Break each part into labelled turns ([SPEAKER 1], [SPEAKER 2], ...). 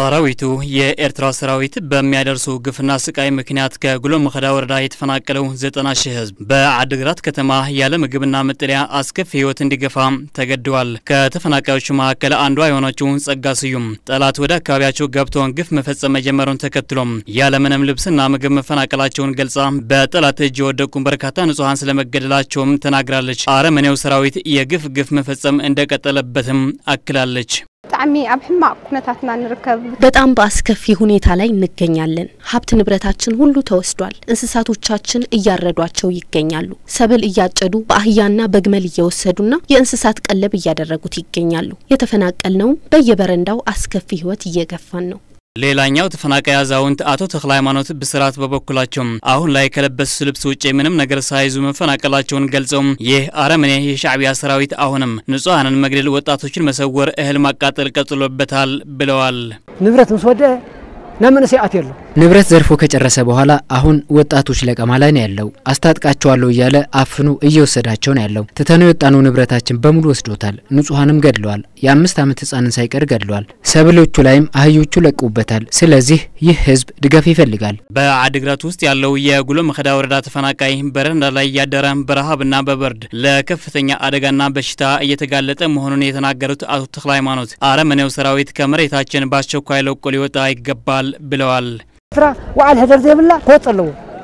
[SPEAKER 1] ሰራዊቱ የኤርትራ ሰራዊት በሚያደርሱ ግፍና ስቃይ ምክንያት ከጉሎ መኸዳ ወረዳ የተፈናቀለው ዘጠና ሺህ ህዝብ በአድግራት ከተማ ያለ ምግብና መጠለያ አስከፊ ህይወት እንዲገፋ ተገደዋል። ከተፈናቃዮቹ መካከል አንዷ የሆነችው ጸጋ ስዩም ጠላት ወደ አካባቢያቸው ገብተውን ግፍ መፈጸም መጀመሩን ተከትሎም ያለምንም ልብስና ምግብ መፈናቀላቸውን ገልጻ በጠላት እጅ የወደቁ በርካታ ንጹሐን ስለመገደላቸውም ተናግራለች። አረመኔው ሰራዊት የግፍ ግፍ መፈጸም እንደቀጠለበትም አክላለች።
[SPEAKER 2] ብጣዕሚ ኣብ ሕማቅ ኩነታትና ንርከብ
[SPEAKER 3] በጣም በአስከፊ ሁኔታ ላይ እንገኛለን። ሀብት ንብረታችን ሁሉ ተወስዷል። እንስሳቶቻችን እያረዷቸው ይገኛሉ። ሰብል እያጨዱ በአህያና በግመል እየወሰዱና የእንስሳት ቀለብ እያደረጉት ይገኛሉ። የተፈናቀልነውም በየበረንዳው አስከፊ ህይወት እየገፋን ነው።
[SPEAKER 1] ሌላኛው ተፈናቃይ አዛውንት አቶ ተክለ ሃይማኖት ብስራት በበኩላቸው አሁን ላይ ከለበሱት ልብስ ውጭ ምንም ነገር ሳይዙ መፈናቀላቸውን ገልጸው ይህ አረመኔ የሻዕቢያ ሰራዊት አሁንም ንጹሐንን መግደል፣ ወጣቶችን መሰወር፣ እህል ማቃጠል ቀጥሎበታል ብለዋል።
[SPEAKER 4] ንብረት ምስ ወደአ ናብ መንእሰይ ኣትዩ ኣሎ
[SPEAKER 5] ንብረት ዘርፎ ከጨረሰ በኋላ አሁን ወጣቶች ለቀማ ላይ ነው ያለው። አስታጥቃቸዋለሁ እያለ አፍኑ እየወሰዳቸው ነው ያለው። ትተነው የወጣነው ንብረታችን በሙሉ ወስዶታል። ንጹሐንም ገድለዋል። የአምስት ዓመት ህጻንን ሳይቀር ገድለዋል። ሰብሎቹ ላይም አህዮቹ ለቁበታል። ስለዚህ ይህ ህዝብ ድጋፍ ይፈልጋል።
[SPEAKER 1] በአድግራት ውስጥ ያለው የጉሎ መኸዳ ወረዳ ተፈናቃይ በረንዳ ላይ እያደረ በረሃብና በበርድ ለከፍተኛ አደጋና በሽታ እየተጋለጠ መሆኑን የተናገሩት አቶ ተክለ ሃይማኖት አረመኔው ሰራዊት ከመሬታችን በአስቸኳይ ለቆ ሊወጣ ይገባል ብለዋል።
[SPEAKER 4] ኤርትራ ዋዕል ሕደር ዘይብላ ክወፅ ኣለዎ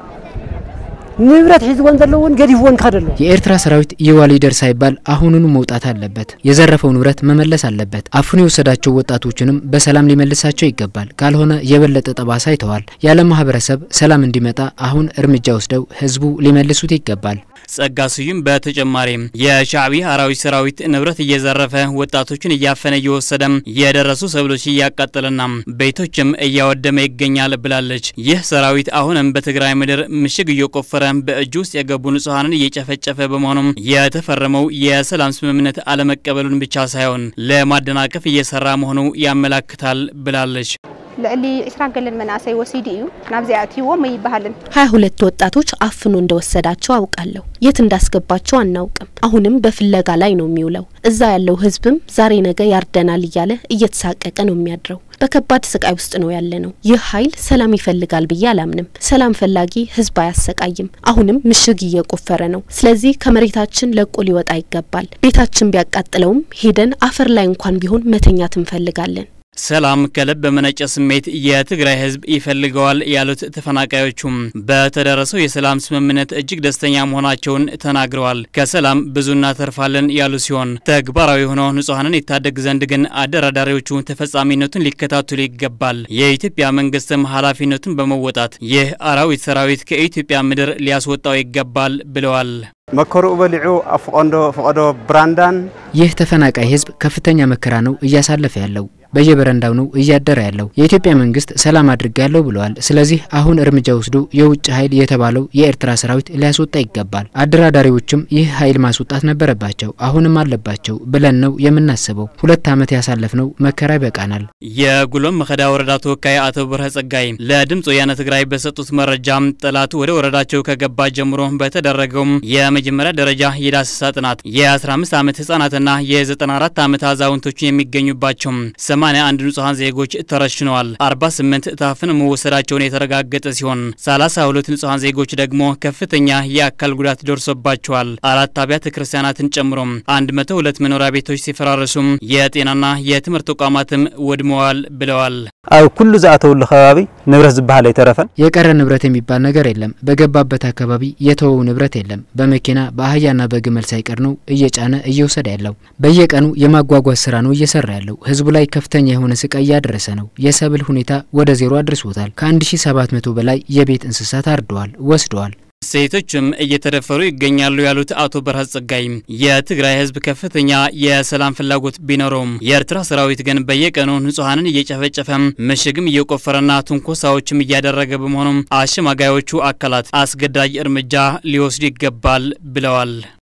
[SPEAKER 4] ንብረት ሒዝዎን ዘለውን ገዲፍዎን ክኸድ ኣለዎ
[SPEAKER 5] የኤርትራ ሰራዊት ይዋ ሊደር ሳይባል አሁኑኑ መውጣት አለበት። የዘረፈው ንብረት መመለስ አለበት። አፍኖ የወሰዳቸው ወጣቶችንም በሰላም ሊመልሳቸው ይገባል። ካልሆነ የበለጠ ጠባሳ ይተዋል። የዓለም ማህበረሰብ ሰላም እንዲመጣ አሁን እርምጃ ወስደው ህዝቡ ሊመልሱት ይገባል።
[SPEAKER 1] ጸጋ ስዩም በተጨማሪም የሻዕቢያ አራዊት ሰራዊት ንብረት እየዘረፈ ወጣቶችን እያፈነ እየወሰደም የደረሱ ሰብሎች እያቃጠለና ቤቶችም እያወደመ ይገኛል ብላለች። ይህ ሰራዊት አሁንም በትግራይ ምድር ምሽግ እየቆፈረ በእጁ ውስጥ የገቡ ንጹሐንን እየጨፈጨፈ በመሆኑም የተፈረመው የሰላም ስምምነት አለመቀበሉን ብቻ ሳይሆን ለማደናቀፍ እየሰራ መሆኑ ያመላክታል ብላለች።
[SPEAKER 2] ልዕሊ 20 ገለን መናእሰይ ወሲዱ እዩ ናብዚኣ ኣትይዎም ኣይበሃልን
[SPEAKER 3] ሀያ ሁለት ወጣቶች አፍኖ እንደወሰዳቸው አውቃለሁ። የት እንዳስገባቸው አናውቅም። አሁንም በፍለጋ ላይ ነው የሚውለው። እዛ ያለው ህዝብም ዛሬ ነገ ያርደናል እያለ እየተሳቀቀ ነው የሚያድረው። በከባድ ስቃይ ውስጥ ነው ያለ ነው። ይህ ኃይል ሰላም ይፈልጋል ብዬ አላምንም። ሰላም ፈላጊ ህዝብ አያሰቃይም። አሁንም ምሽግ እየቆፈረ ነው። ስለዚህ ከመሬታችን ለቆ ሊወጣ ይገባል። ቤታችን ቢያቃጥለውም ሄደን አፈር ላይ እንኳን ቢሆን መተኛት እንፈልጋለን።
[SPEAKER 1] ሰላም ከልብ በመነጨ ስሜት የትግራይ ህዝብ ይፈልገዋል ያሉት ተፈናቃዮቹም በተደረሰው የሰላም ስምምነት እጅግ ደስተኛ መሆናቸውን ተናግረዋል። ከሰላም ብዙ እናተርፋለን ያሉ ሲሆን ተግባራዊ ሆነው ንጹሐንን ይታደግ ዘንድ ግን አደራዳሪዎቹ ተፈጻሚነቱን ሊከታተሉ ይገባል። የኢትዮጵያ መንግስትም ኃላፊነቱን በመወጣት ይህ አራዊት ሰራዊት ከኢትዮጵያ ምድር ሊያስወጣው ይገባል ብለዋል።
[SPEAKER 6] መከሩኡ በሊዑ ኣብ ፍቐንዶ ፍቐዶ ብራንዳን
[SPEAKER 5] ይህ ተፈናቃይ ህዝብ ከፍተኛ መከራ ነው እያሳለፈ ያለው። በየበረንዳው ነው እያደረ ያለው። የኢትዮጵያ መንግስት ሰላም አድርጋለሁ ብለዋል። ስለዚህ አሁን እርምጃ ወስዶ የውጭ ኃይል የተባለው የኤርትራ ሰራዊት ሊያስወጣ ይገባል። አደራዳሪዎችም ይህ ኃይል ማስወጣት ነበረባቸው፣ አሁንም አለባቸው ብለን ነው የምናስበው። ሁለት ዓመት ያሳለፍነው መከራ ይበቃናል።
[SPEAKER 1] የጉሎም መኸዳ ወረዳ ተወካይ አቶ ብርሀ ጸጋይ ለድምፅ ወያነ ትግራይ በሰጡት መረጃም ጠላቱ ወደ ወረዳቸው ከገባ ጀምሮ በተደረገው የመጀመሪያ ደረጃ የዳሰሳ ጥናት የ15 ዓመት ህጻናትና የ94 ዓመት አዛውንቶችን የሚገኙባቸው 81 ንጹሐን ዜጎች ተረሽነዋል። 48 ታፍነው መወሰዳቸውን የተረጋገጠ ሲሆን 32 ንጹሐን ዜጎች ደግሞ ከፍተኛ የአካል ጉዳት ደርሶባቸዋል። አራት አብያተ ክርስቲያናትን ጨምሮ 102 መኖሪያ ቤቶች ሲፈራረሱም የጤናና የትምህርት ተቋማትም ወድመዋል ብለዋል።
[SPEAKER 6] ኣብ ኩሉ ዝኣተውሉ ከባቢ ንብረት ዝበሃል ኣይተረፈን
[SPEAKER 5] የቀረ ንብረት የሚባል ነገር የለም። በገባበት አካባቢ የተወው ንብረት የለም። በመኪና በአህያና በግመል ሳይቀር ነው እየጫነ እየወሰደ ያለው። በየቀኑ የማጓጓዝ ስራ ነው እየሰራ ያለው። ህዝቡ ላይ ከፍተኛ የሆነ ስቃይ እያደረሰ ነው። የሰብል ሁኔታ ወደ ዜሮ አድርሶታል። ከ1700 በላይ የቤት እንስሳት አርደዋል፣ ወስደዋል።
[SPEAKER 1] ሴቶችም እየተደፈሩ ይገኛሉ ያሉት አቶ በርሀ ጸጋይ የትግራይ ህዝብ ከፍተኛ የሰላም ፍላጎት ቢኖረውም የኤርትራ ሰራዊት ግን በየቀኑ ንጹሐንን እየጨፈጨፈም ምሽግም እየቆፈረና ትንኮሳዎችም እያደረገ በመሆኑም አሸማጋዮቹ አካላት አስገዳጅ እርምጃ ሊወስዱ ይገባል ብለዋል።